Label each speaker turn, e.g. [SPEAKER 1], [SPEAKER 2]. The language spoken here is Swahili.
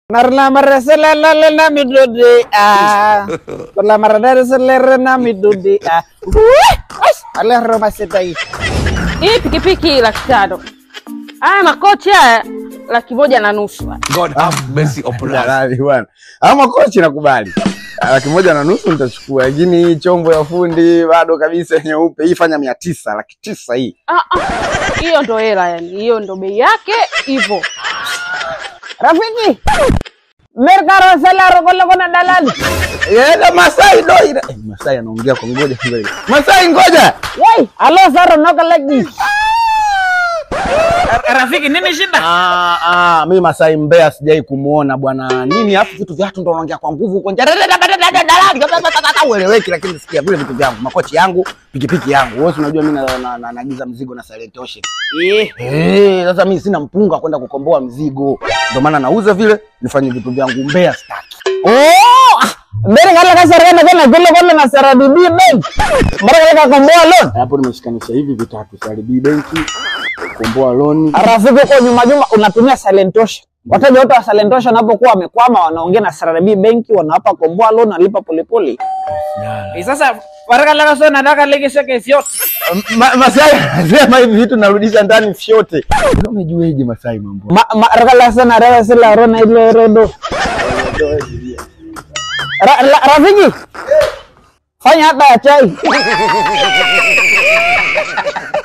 [SPEAKER 1] narlamaraselelele na midode a larlamaraselele na midode a alero masetai
[SPEAKER 2] Hii pikipiki laki tano. Haya makochi haya laki moja na nusu.
[SPEAKER 3] God have mercy upon us.
[SPEAKER 1] Dalali bwana. Ama kochi nakubali. Laki moja na nusu nitachukua, lakini hii chombo ya fundi bado kabisa nyeupe. Hii fanya mia tisa, laki tisa hii.
[SPEAKER 2] Ah, ah. Hiyo ndo hela yani, hiyo ndo bei yake hivyo.
[SPEAKER 1] Rafiki, merkaro selaro kole kona dalali. Yega Masai do ira. Eh, Masai anaongea kwa ngoja ngoja. Masai ngoja. Yai, alo saro noka lagi.
[SPEAKER 4] Rafiki, nini shida?
[SPEAKER 1] Ah, ah, mimi Masai Mbeya sijai kumuona bwana. Nini hapo vitu vyatu ndo unaongea kwa nguvu huko nje. Ueleweki lakini sikia vile vitu vyangu, makochi yangu, pikipiki yangu. Wewe si unajua mimi na- na- na- naagiza mzigo na Silent Ocean.
[SPEAKER 4] Eh,
[SPEAKER 1] Eh, sasa mimi sina mpunga kwenda kukomboa mzigo. Ndio maana nauza vile nifanye vitu vyangu Mbeya staki. Oh! Mbele kala kasarana kana vile kama na CRDB bank. Mbona kala kakomboa loan? Hapo nimeshikanisha hivi vitatu CRDB benki, kukomboa loan. Rafiki kwa nyuma nyuma unatumia Silent Ocean. Wateja wote wa Silent Ocean wanapokuwa wamekwama wanaongea na CRDB benki wanawapa komboa loan nalipa polepole.
[SPEAKER 4] eh, sasa waraka laka so nataka lege seke fyote.
[SPEAKER 1] Ma, Masai anasema hivi vitu narudisha ndani fyote. Umejueje Masai mambo? Ma, ma rakala sana rawa sila rona ile rodo. Ra, la, rafiki. Fanya hata ya chai.